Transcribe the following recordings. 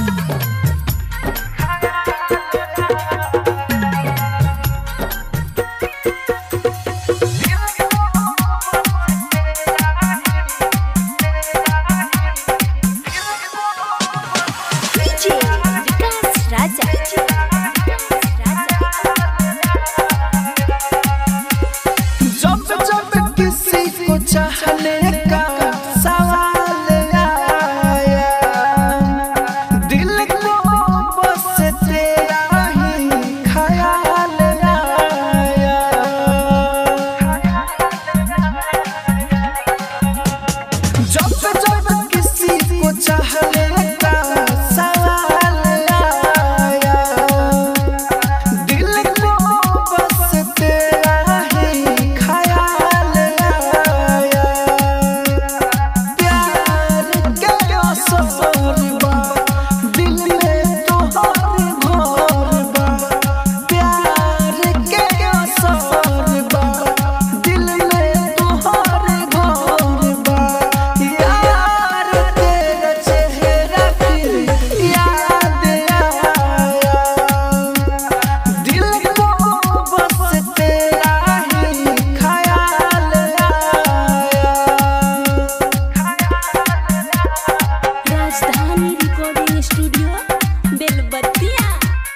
DJ विकास राजा जब जब किसी को चाहने का सवाल आया दिल को बस तेरा ही ख्याल आया जब जब किसी को चाहने का सवाल आया दिल को बस तेरा ही ख्याल आया प्यार के असर बा दिल में तो हर घर बा प्यार के असर बा दिल में तो हर घर बा यार तेरा चेहरा फिर याद आया दिल को बस तेरा ही ख्याल आया राजधानी रिकॉर्डिंग स्टूडियो बेलबत्तिया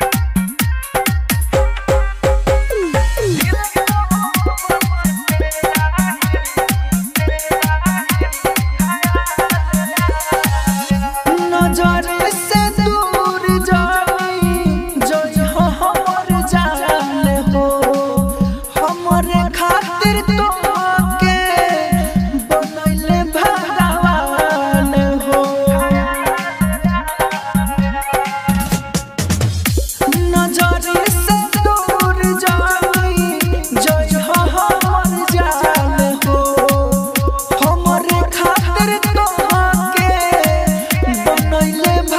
नजर से दूर जाई जो जो हमर जान हो हमरे खातिर तो के बनैले भगवान हो नजर से दूर जाई जो जो हमर जान हो हमरे खातिर तो के बनैले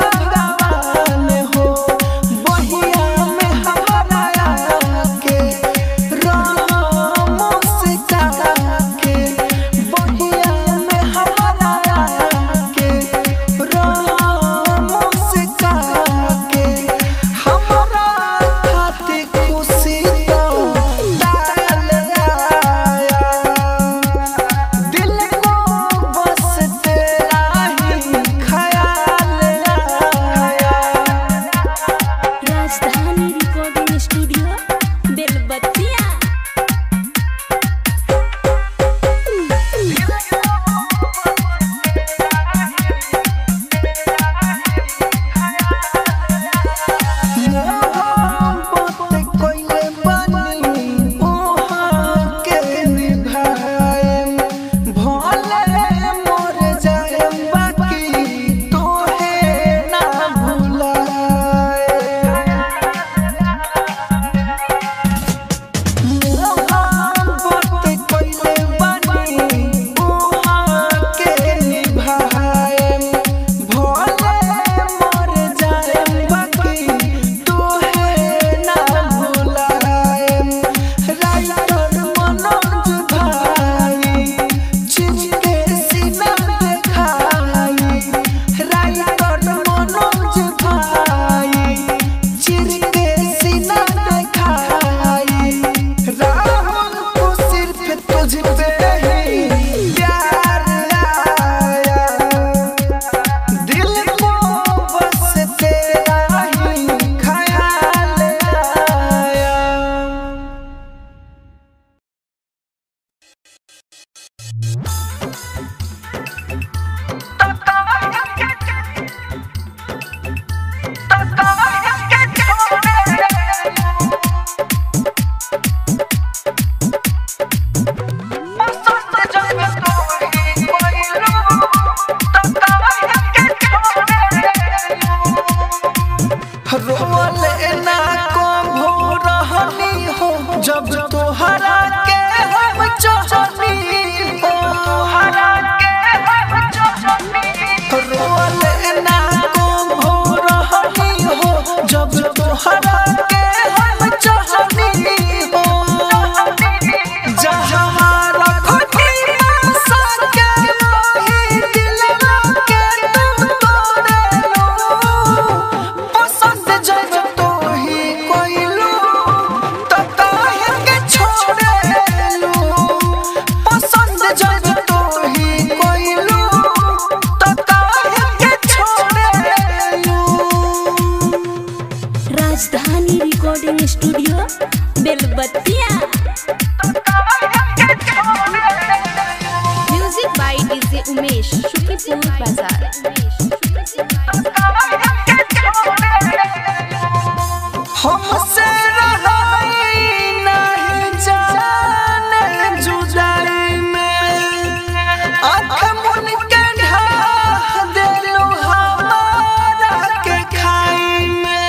Belbattiya music by DJ Umesh Shukripur Bazar हमसे रहाई नहीं जाने जुदाई में आँख मुन के ढाह देलू हमारा के खाई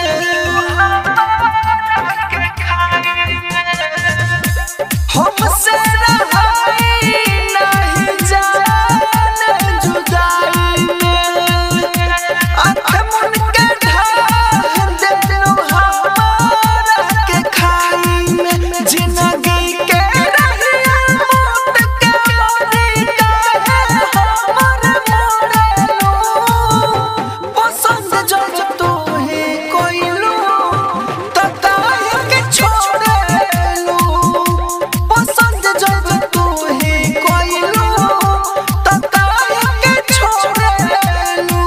में हमसे रहाई नहीं जाने जुदाई में आँख मुन के ढाह देलू हमारा के खाई में जिंदगी के रहिया मौत के मोरी काहे हमर मोरेलू पसंद जब तू ही कोइलू तताई के छोड़ेलू पसंद जब तू ही कोइलू तताई के छोड़ेलू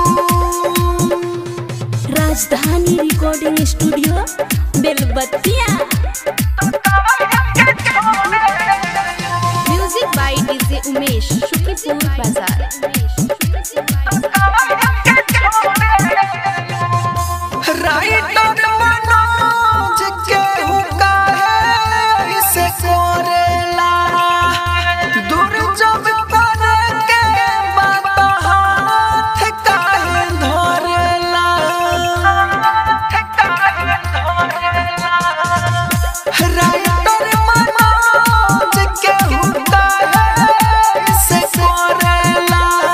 Rajdhani recording studio Belbattiya music by DJ Umesh Shukripur Bazar writer Manoj के हुक्का है इसे कोरेला दूर जब करे के बात हाथ काहे धरेला राइटर मनोज के हुक्का है इसे कोरेला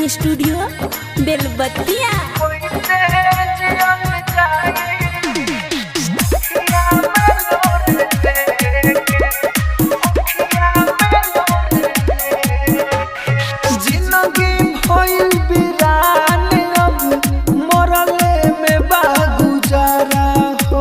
स्टूडियो बेलबत्तिया जिंदगी भइल बिरान अब मरले में बा गुजारा हो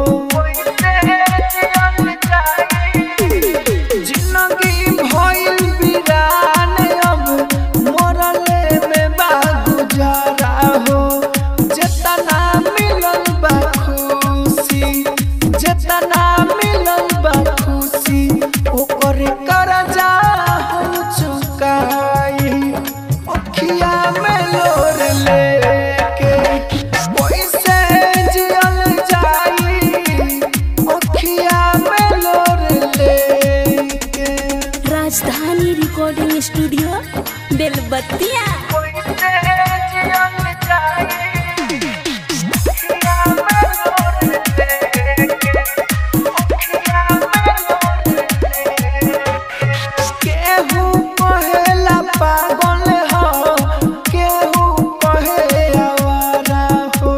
जिंदगी भइल बिरान अब मरले में बा गुजारा हो जेतना मिलल बा खुशी जेतना मिलल बा खुशी ओकर करजा हम चुकाई अखिया में लोर लेके पैसे जियल जाई अखिया में लोर लेके राजधानी रिकॉर्डिंग स्टूडियो बेलबत्तिया केहू कहेला पागल हो केहू कहे आवारा हो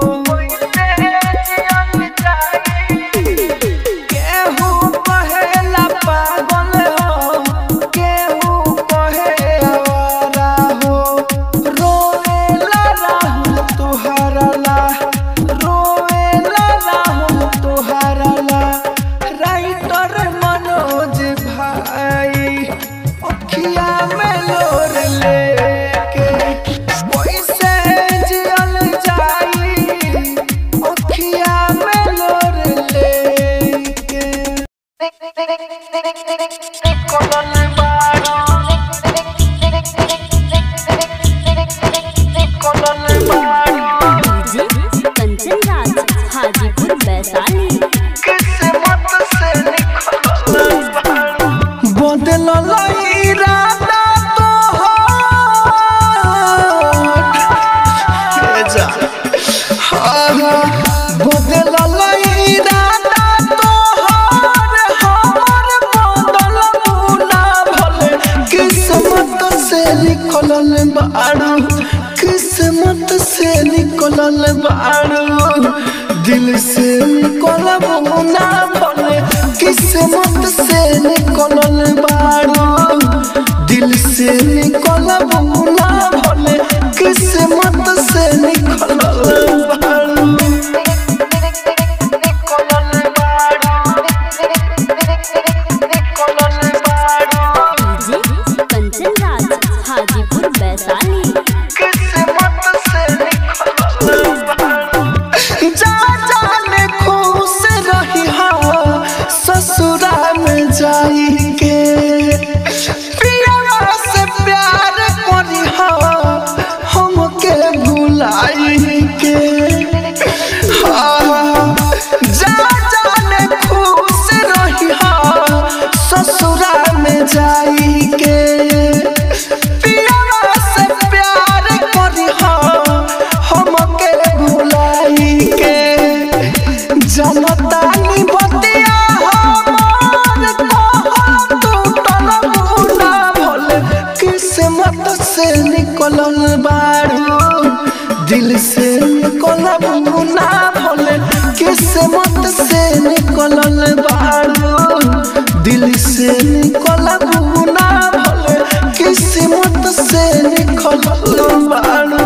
केहू कहेला पागल हो केहू कहे आवारा हो रोएला राहुल तुहरा ला रोएला राहुल तुहरा ला राइटर मनोज भाई अखिया में लोर लेके पैसे जियल जाई अखिया में लोर लेके कलल बाड़ा कलल बाड़ा डीजे कंचन राज हाजीपुर वैशाली किस्मत से निकलल बाड़ा बदलल इरादा तोहर जा बदलल इरादा तोहर हमर बदल मुना भले किस्मत से निकलल बाड़ू किस्मत से निकलल बाड़ू दिल से निकलब ना भले किस्मत से निकलल बाड़ू दिल से निकलब ना भले किस्मत से निकलल बाड़ू निकलल बाड़ू निकलल बाड़ू डीजे कंचन राज हाजीपुर वैशाली किस्मत से निकलल बाड़ू जा जाने खुश रही हा ससुरा में जाई के पियावा से प्यार करी हा हमके भुलाई के हाँ, जा जाने खुश रही हा ससुरा में जाई के पियावा से प्यार करी हा हमके भुलाई के जनतानी बतिया हमार कहाँ टूटल मुना भले किस्मत से निकलल बारू दिल से निकलल मुना भले किस्मत से निकलल बारू दिल से निकलल मुना भले किस्मत से निकलल बारू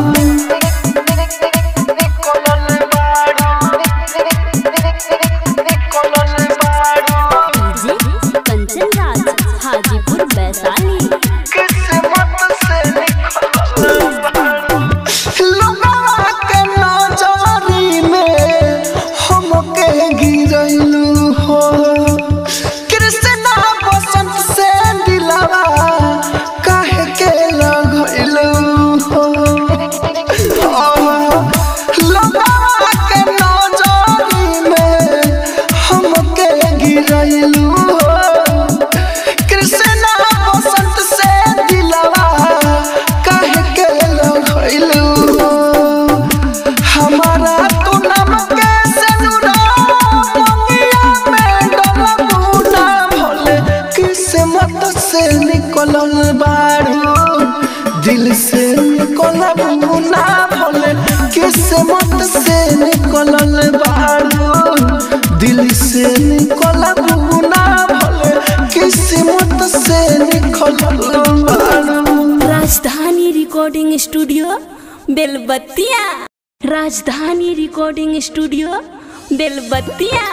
डीजे कंचन राज हाजीपुर वैशाली लोगवा के नजरी में हमके गिरैलू हो कृष्णा बसंत से दिलवा काहे के लगैलू हो लोगवा के नजरी में हमके गिरैलू हो कृष्णा बसंत से दिलवा काहे के लगैलू हो हमारा तू नाम के सनुरा मंगिया में डलबू ना भले किस्मत से निकलल बारू दिल से निकलब ना भले किस्मत से निकलल बारू दिल से निकलब ना भले किस्मत से निकलल बारू राजधानी recording studio Belbattiya Rajdhani recording studio Belbattiya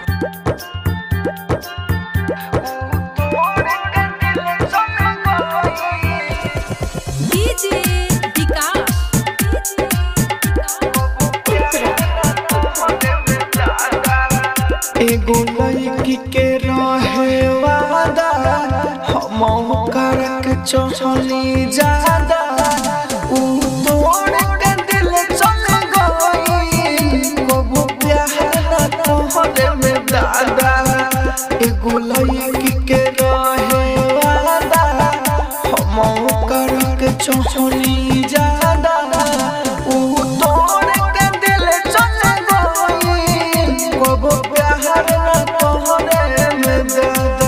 DJ Vikas एगो लड़की के रहे वादा हम करक चली जादा ऊ तोड़ के दिल चल गई कबो प्यार तोहरे में दादा एगो लड़की के रहे वादा हम करक चली जादा ऊ तोड़ के दिल चल गई कबो प्यार न तोहरे में दादा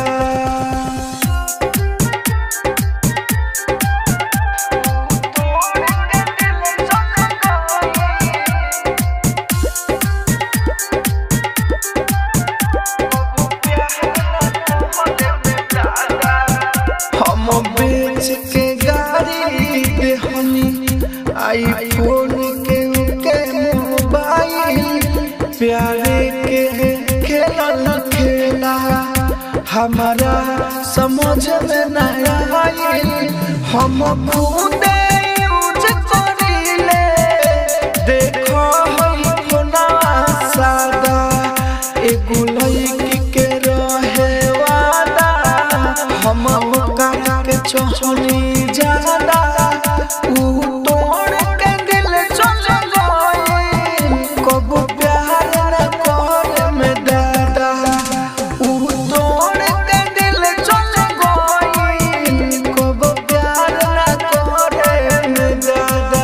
हम बेच के गाड़ी देहनी आईफोन के के मोबाइल प्यारे के खेलल खेला हमारा समझ में न आइल हम खुदे यूज करीले देखो हम फोना सादा एगो लड़की के रहे वादा हम ओकरा के चोहनी जादा ऊ तोड़ के दिल चल गई कब प्यार न कर में दादा ऊ तोड़ के दिल चल गई कब प्यार न कर में दादा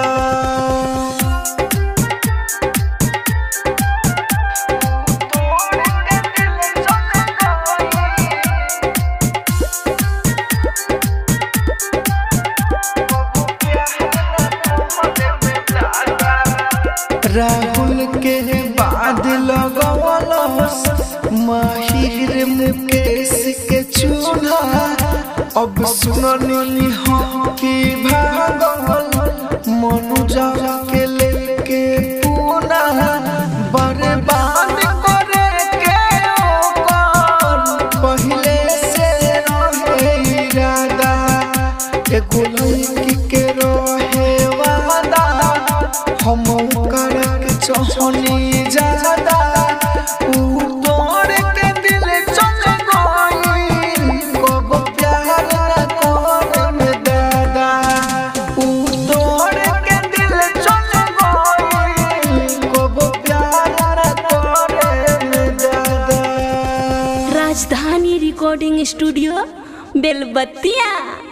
राहुल के बाद लगवलस माहिर मुकेश के चूल्हा अब सुननी हम की भागल मनुजा के लेके पूना बर्बाद करे के ओकर पहले से रहे इरादा एगो लड़की के रहे वादा हम करक चहनी जादा ऊ तोड़ के दिल चल गई कब प्यार न कर में दादा ऊ तोड़ के दिल चल गई कब प्यार न कर में दादा राजधानी रिकॉर्डिंग स्टूडियो बेलबत्तिया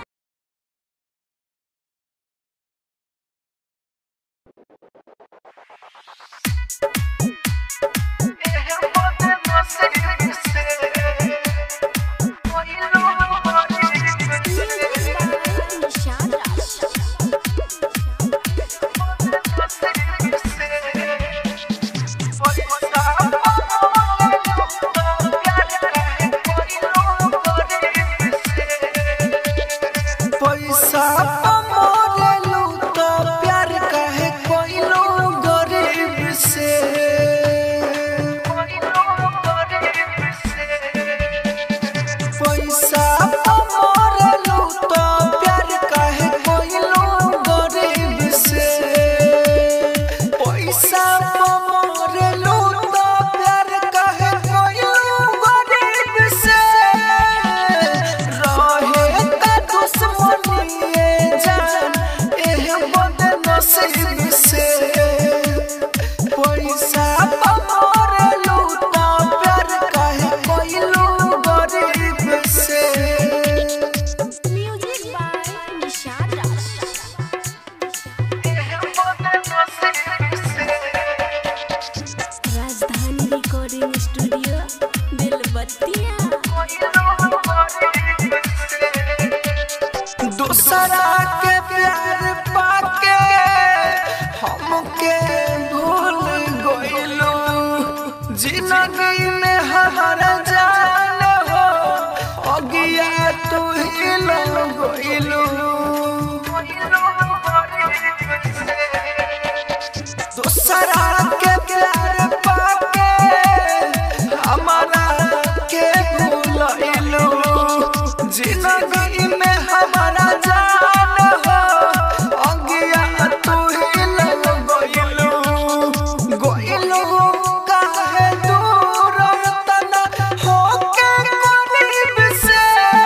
पैसा मोरेलू तो प्यार काहे कोइलो गरीब से पैसा मोरेलू तो प्यार काहे कोइलो गरीब से पैसा मोरेलू तो प्यार काहे कोइलो गरीब से रहे का दुश्मनी जान एह बद नसीब से पैसा मोरेलू तो प्यार काहे कोइलो गरीब से म्यूजिक बाय निशाद राज राजधानी रिकॉर्डिंग स्टूडियो बेलबत्तिया दूसरा के प्यार पाके हमके भूल गइलू जिंदगी में हमारा जान हो अगिया तू ही लग गइलू दूसरा के प्यार पाके हमारा के भूलइलू जिंदगी में हमारा जान हो अगिया तू ही लग गइलू गइलू काहे दूर तना होके करीब से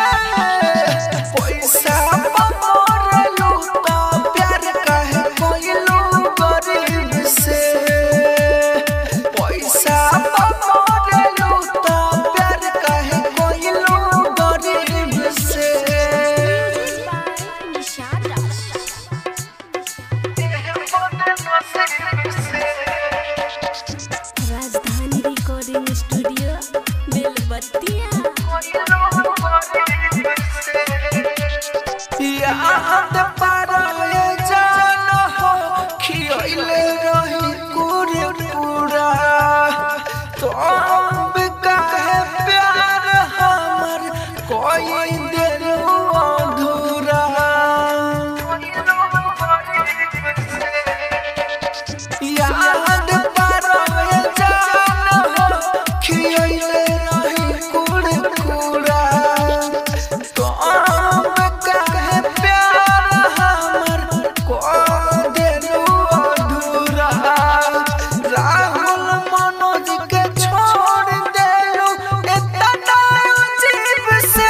पैसा पमरलू तो प्यार काहे गइलू गरीब से पैसा पमरलू तो प्यार काहे गइलू गरीब से निशाद राज राजधानी रिकॉर्डिंग स्टूडियो बेलबत्तिया याद पाराए जान हो खियले रही कुरे पूरा तो अब काहे प्यार हमर कोई देर अधूरा याद पाराए जान हो खियले रही कुरे पूरा तो अब काहे प्यार हमर को देलू अधूरा राहुल मनोज के छोड़ देलू इतना अजीब से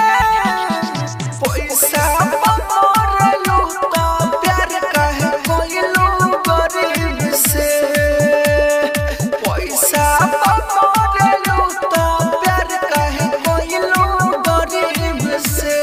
पैसा पमरलू तो प्यार काहे कोइलू गरीब से पैसा पमरलू तो प्यार काहे कोइलू गरीब से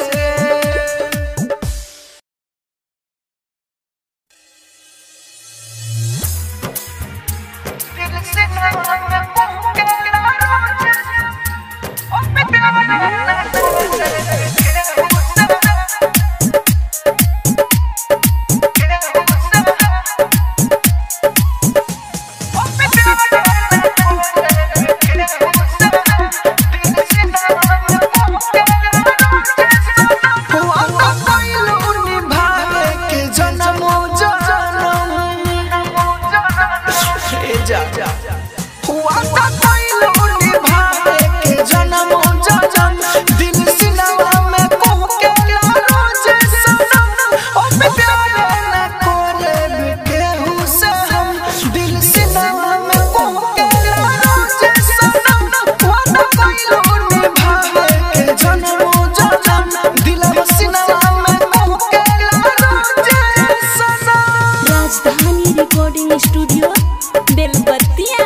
दिल से नाम को के रोज सनम वादा कइलो निभावे के जन्मो जन्म दिलवा सिनवा में को के रोज सनम Rajdhani recording studio Belbattiya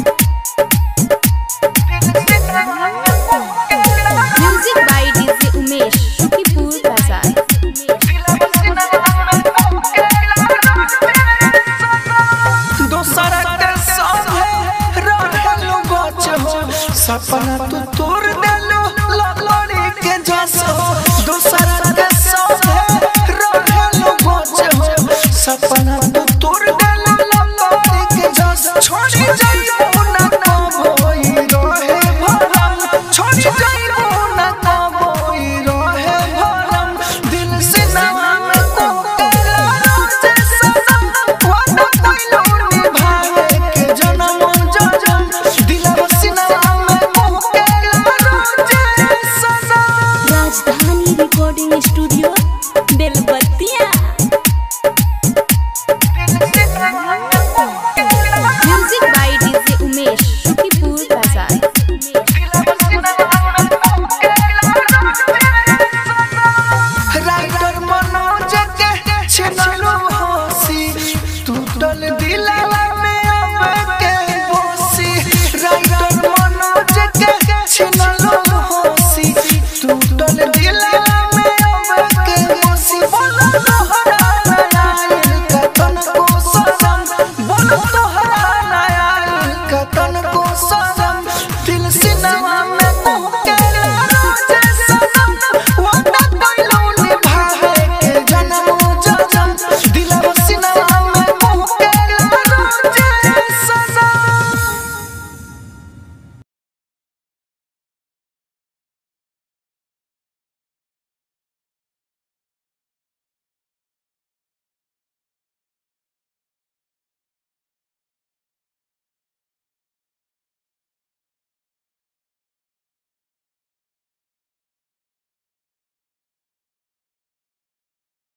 music by DJ Umesh Shukipur Bazar दोसरा के संगे रहलू बच हो सपना तू तोड़ देलू ललड़ी के जस हो दोसरा के संगे रहलू बच हो सपना तू तोड़ देलू ललड़ी के जस छोड़ी जाइबो ना कबोई रहे भरम छोड़ी जाइबो ना कबोई रहे भरम दिल से नाम को केला रोज सनम वादा कइलो निभावे के जन्म जन्म दिलवा सिनवा में को केला रोज सनम राजधानी रिकॉर्डिंग स्टूडियो बेलबत्तिया